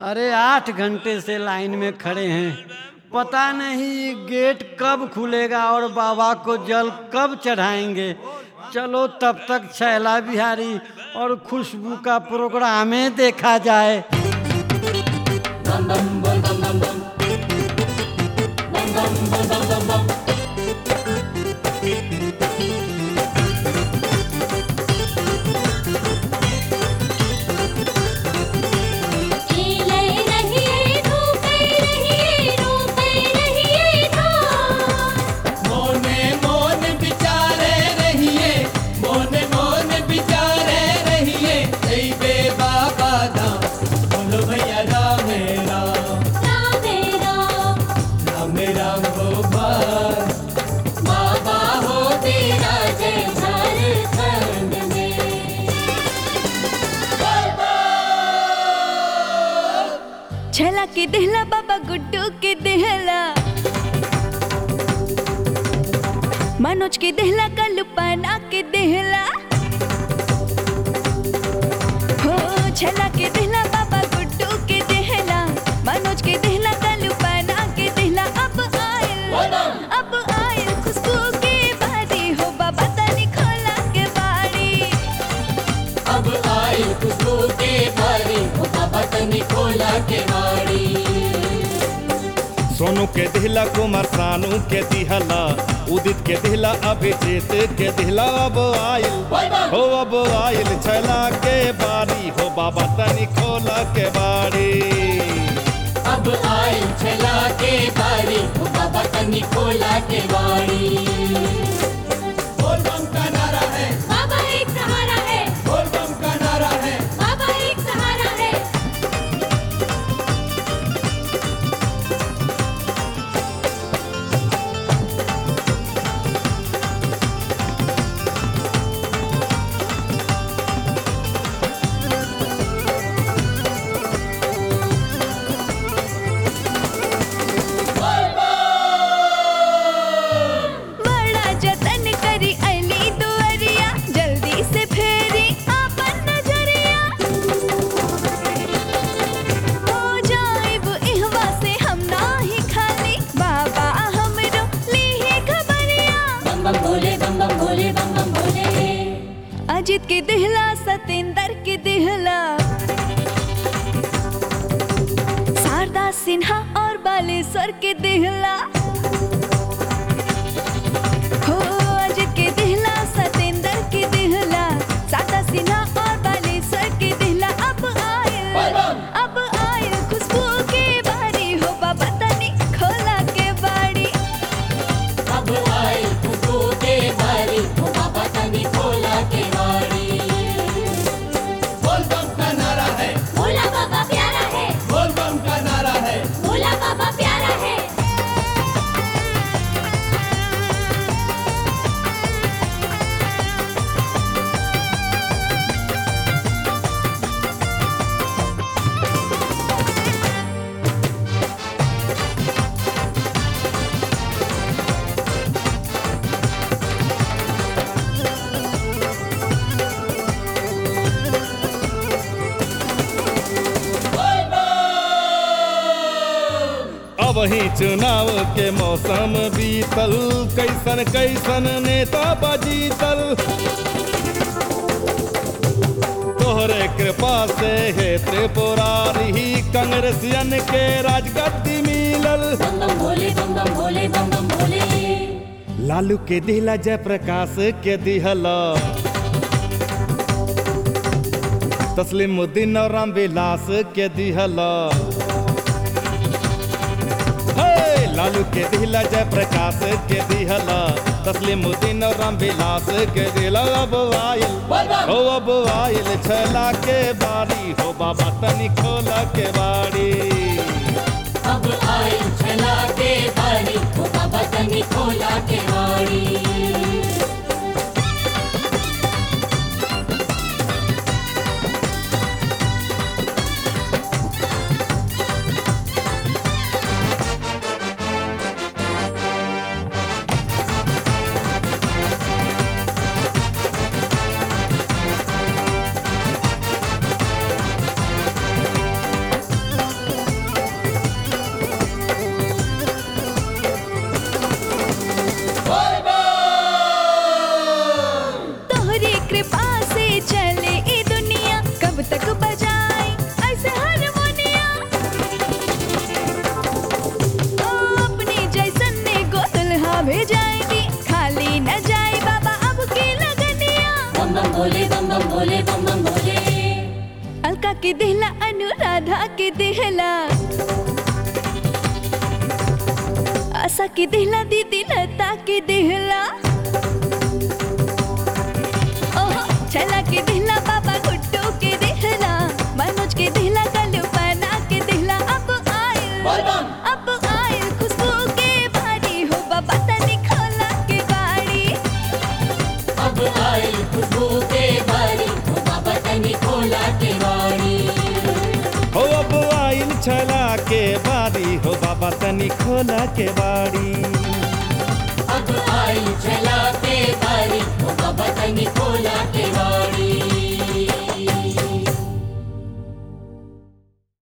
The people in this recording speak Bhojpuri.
अरे आठ घंटे से लाइन में खड़े हैं पता नहीं ये गेट कब खुलेगा और बाबा को जल कब चढ़ाएंगे चलो तब तक छैला बिहारी और खुशबू का प्रोग्राम ही देखा जाए खेले रहिए धूपे रहिए रोपे रहिए धान मोने मोन बिचारे रहिए मोने मोन बिचारे रहिए जय बाबा धाम बोलो भैया राम राम राम राम राम राम गोपाल बाबा हो तेरा जय झारखंड में छला के देहला बाबा गुड्डू के देहला मनोज के देहला कल्पना के देहला हो छला के देहला बाबा गुड्डू के देहला मनोज के देहला कल्पना के देहला अब आयल अब आयल खुशबू के बारी हो बाबा तनी खोला के बारी अब आई खुशबू के बारी ओ बाबा तनी खोला के बारी सोनू के दिहला कुमार सानू के दिहला उदित के दिहला अभिजीत के दिहला अब आइल हो अब आइल छला के बारी हो बाबा तनी खोला के बारी अब आई छला के बारी ओ बाबा तनी खोला के बारी बोल बम का नारा है बाबा एक सहारा है बोल बम का नारा है बाबा एक सहारा है बड़ा जतन करी अली दुअरिया जल्दी से फेरी आपन नजरिया हो जाइब इहवा से हम नाही खाली बाबा हमरो लीहे खबरिया बम बम भोले बम बम भोले बम बम भोले अजित के दिहला सतेंद्र के दिहला शारदा सिन्हा और बालेश्वर के दिहला हो अजित के दिहला सतेंद्र के दिहला शारदा सिन्हा और बालेश्वर के दिहला अब आयल अब आयल खुशबू के बारी हो बाबा तनी खोला के बाड़ी अब आई खुशबू के बारी ओ बाबा तनी खोला के बारी बोल बम का नारा है भोला बाबा प्यारा है बोल बम का नारा है भोला बाबा प्यारा है अब ही चुनाव के मौसम बीतल कैसन कैसन नेता बजीतल तोहरे कृपा से हे त्रिपुरारी कांग्रेसियन के राजगद्दी मिलल बम बम भोले बम बम भोले बम बम भोले लालू के दिहला जयप्रकाश के दिहला तस्लीमुद्दीन और रामविलास के दिहला हे, लालू के दिहला जयप्रकाश के दिहला तस्लीमुद्दीन और रामविलास के दिहला अब आयल हो अब आयल छला के बारी हो बाबा तनी खोला के बारी अब आई छला के बारी ओ बाबा तनी खोला के बारी बम के दिहला अनुराधा के दिहला आशा के दिहला दीदी लता के दिहला ओहो छला के दिहला बाबा गुड्डू के दिहला मनोज के दिहला कल्लू पना के दिहला अब आयल अब आयल खुशबू के बारी हो बाबा तनी खोला के बारी अब आयल खुशबू के बारी हो बाबा तनी खोला के वाड़ी हो अब आइल छला के बारी हो बाबा तनी खोला के बाड़ी अब आयल चला